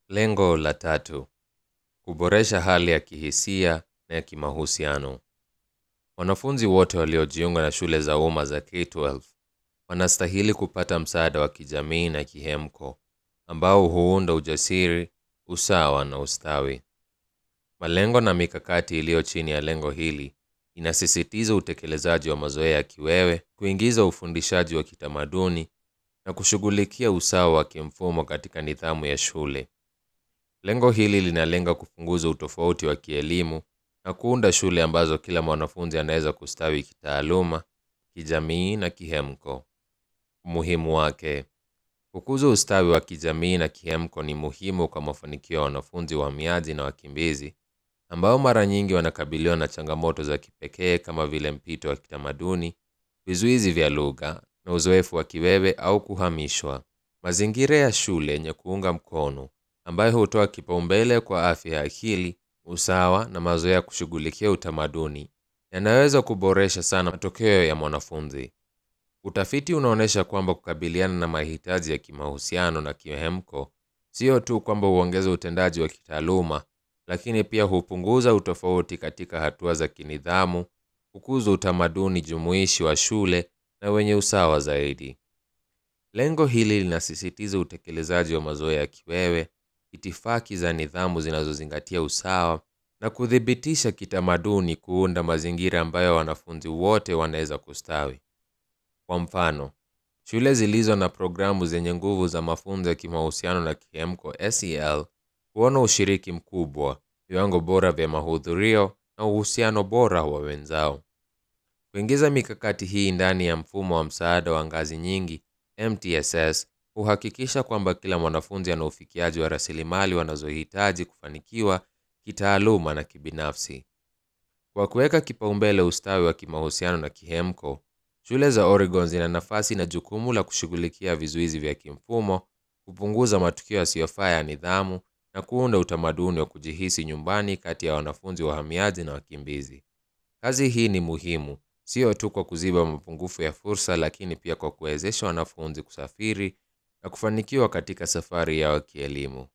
Lengo la tatu: kuboresha hali ya kihisia na ya kimahusiano. Wanafunzi wote waliojiunga na shule za umma za K-12 wanastahili kupata msaada wa kijamii na kihemko ambao huunda ujasiri, usawa na ustawi. Malengo na mikakati iliyo chini ya lengo hili inasisitiza utekelezaji wa mazoea ya kiwewe, kuingiza ufundishaji wa kitamaduni na kushughulikia usawa wa kimfumo katika nidhamu ya shule. Lengo hili linalenga kupunguza utofauti wa kielimu na kuunda shule ambazo kila mwanafunzi anaweza kustawi kitaaluma, kijamii na kihemko. Umuhimu wake: kukuza ustawi wa kijamii na kihemko ni muhimu kwa mafanikio ya wanafunzi wahamiaji na wakimbizi ambao mara nyingi wanakabiliwa na changamoto za kipekee kama vile mpito wa kitamaduni, vizuizi vya lugha na uzoefu wa kiwewe au kuhamishwa. Mazingira ya shule yenye kuunga mkono ambayo hutoa kipaumbele kwa afya ya akili, usawa na mazoea ya kushughulikia utamaduni yanaweza kuboresha sana matokeo ya mwanafunzi. Utafiti unaonyesha kwamba kukabiliana na mahitaji ya kimahusiano na kihemko sio tu kwamba huongeza utendaji wa kitaaluma, lakini pia hupunguza utofauti katika hatua za kinidhamu, kukuza utamaduni jumuishi wa shule na wenye usawa zaidi. Lengo hili linasisitiza utekelezaji wa mazoea ya kiwewe, itifaki za nidhamu zinazozingatia usawa na kuthibitisha kitamaduni, kuunda mazingira ambayo wanafunzi wote wanaweza kustawi. Kwa mfano, shule zilizo na programu zenye nguvu za mafunzo ya kimahusiano na kihemko SEL huona ushiriki mkubwa, viwango bora vya mahudhurio na uhusiano bora wa wenzao. Kuingiza mikakati hii ndani ya mfumo wa msaada wa ngazi nyingi MTSS huhakikisha kwamba kila mwanafunzi ana ufikiaji wa rasilimali wanazohitaji kufanikiwa kitaaluma na kibinafsi. Kwa kuweka kipaumbele ustawi wa kimahusiano na kihemko, shule za Oregon zina nafasi na jukumu la kushughulikia vizuizi vya kimfumo, kupunguza matukio yasiyofaa ya nidhamu na kuunda utamaduni wa kujihisi nyumbani kati ya wanafunzi wahamiaji na wakimbizi. Kazi hii ni muhimu sio tu kwa kuziba mapungufu ya fursa, lakini pia kwa kuwezesha wanafunzi kusafiri na kufanikiwa katika safari yao ya kielimu.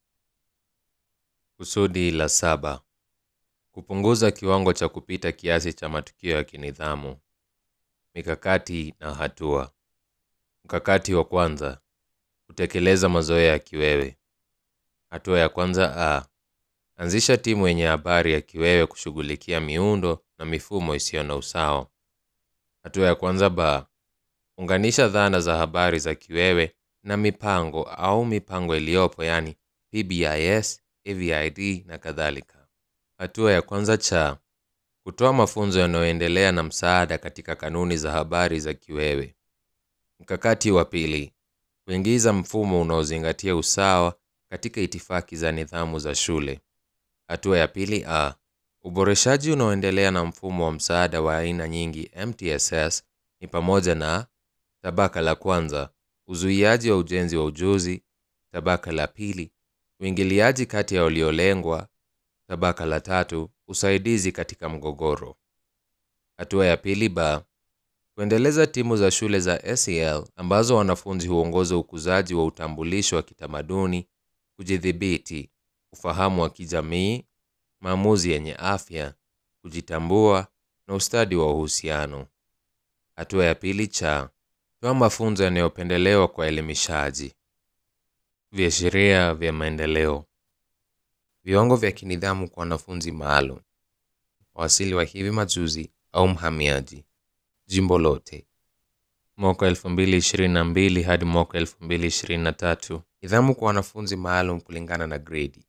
Kusudi la saba: kupunguza kiwango cha kupita kiasi cha matukio ya kinidhamu. Mikakati na hatua. Mkakati wa kwanza: kutekeleza mazoea ya kiwewe. Hatua ya kwanza a anzisha timu yenye habari ya kiwewe kushughulikia miundo na mifumo isiyo na usawa. Hatua ya kwanza b unganisha dhana za habari za kiwewe na mipango au mipango iliyopo, yani PBIS, AVID na kadhalika. Hatua ya kwanza cha kutoa mafunzo yanayoendelea na msaada katika kanuni za habari za kiwewe. Mkakati wa pili kuingiza mfumo unaozingatia usawa katika itifaki za nidhamu za shule. Hatua ya pili a uboreshaji unaoendelea na mfumo wa msaada wa aina nyingi MTSS ni pamoja na tabaka la kwanza, uzuiaji wa ujenzi wa ujuzi; tabaka la pili, uingiliaji kati ya waliolengwa; tabaka la tatu, usaidizi katika mgogoro. Hatua ya pili ba kuendeleza timu za shule za SEL ambazo wanafunzi huongoza ukuzaji wa utambulisho wa kitamaduni, kujidhibiti, ufahamu wa kijamii, maamuzi yenye afya, kujitambua na ustadi wa uhusiano. Hatua ya pili cha toa mafunzo yanayopendelewa kwa elimishaji. Viashiria vya maendeleo. Viwango vya kinidhamu kwa wanafunzi maalum, wasili wa hivi majuzi au mhamiaji, jimbo lote, mwaka 2022 hadi mwaka 2023. Nidhamu kwa wanafunzi maalum kulingana na gredi.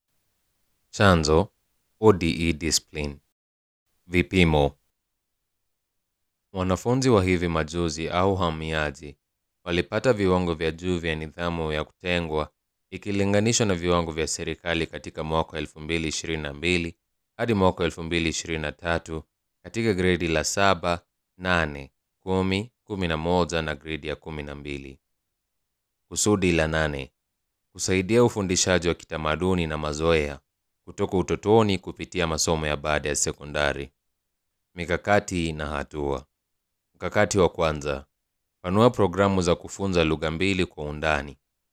Chanzo ODE discipline. Vipimo. Wanafunzi wa hivi majuzi au wahamiaji walipata viwango vya juu vya nidhamu ya kutengwa ikilinganishwa na viwango vya serikali katika mwaka 2022 hadi mwaka 2023 katika gredi la 7, 8, 10, 11 na gredi ya 12. Kusudi la nane: kusaidia ufundishaji wa kitamaduni na mazoea kutoka utotoni kupitia masomo ya baada ya sekondari. Mikakati na hatua. Mkakati wa kwanza: panua programu za kufunza lugha mbili kwa undani.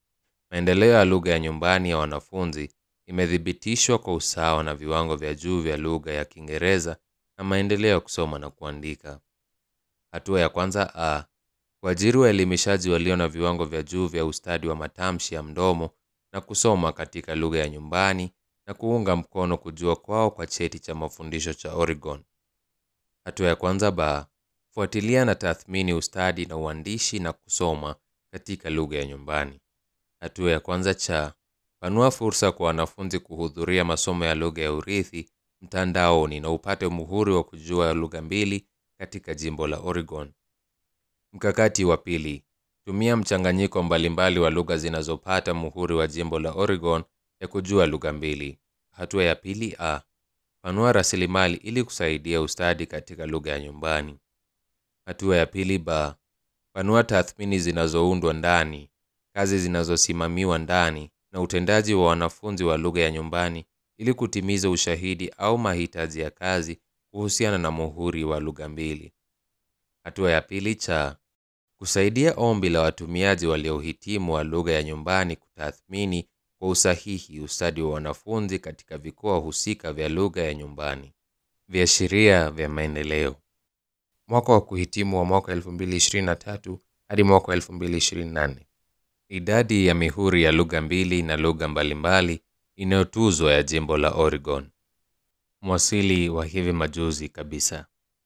maendeleo ya lugha ya nyumbani ya wanafunzi imethibitishwa kwa usawa na viwango vya juu vya lugha ya Kiingereza na maendeleo ya kusoma na kuandika. Hatua ya kwanza A. Kuajiri waelimishaji walio na viwango vya juu vya ustadi wa matamshi ya mdomo na kusoma katika lugha ya nyumbani na kuunga mkono kujua kwao kwa cheti cha mafundisho cha Oregon. Hatua ya kwanza B. Fuatilia na tathmini ustadi na uandishi na kusoma katika lugha ya nyumbani. Hatua ya kwanza cha panua fursa kwa wanafunzi kuhudhuria masomo ya lugha ya urithi mtandaoni na upate muhuri wa kujua lugha mbili katika jimbo la Oregon. Mkakati wa pili, tumia mchanganyiko mbalimbali wa lugha zinazopata muhuri wa jimbo la Oregon ya kujua lugha mbili. Hatua ya pili A. Panua rasilimali ili kusaidia ustadi katika lugha ya nyumbani. Hatua ya pili B. Panua tathmini zinazoundwa ndani, kazi zinazosimamiwa ndani na utendaji wa wanafunzi wa lugha ya nyumbani ili kutimiza ushahidi au mahitaji ya kazi kuhusiana na muhuri wa lugha mbili. Hatua ya pili cha kusaidia ombi la watumiaji waliohitimu wa lugha ya nyumbani kutathmini kwa usahihi ustadi wa wanafunzi katika vikoa husika vya lugha ya nyumbani. Viashiria vya maendeleo. Mwaka wa kuhitimu wa mwaka 2023 hadi mwaka 2024. Idadi ya mihuri ya lugha mbili na lugha mbalimbali inayotuzwa ya jimbo la Oregon. Mwasili wa hivi majuzi kabisa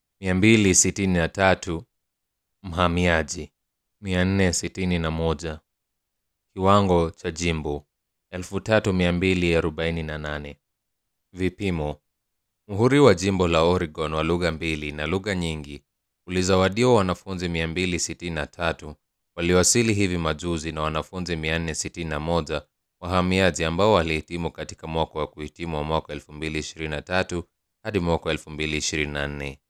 263 mhamiaji 461 kiwango cha jimbo 3248 vipimo muhuri wa jimbo la Oregon wa lugha mbili na lugha nyingi ulizawadiwa wanafunzi 263 waliowasili hivi majuzi na wanafunzi 461 wahamiaji ambao walihitimu katika mwaka wa kuhitimu wa mwaka 2023 hadi mwaka 2024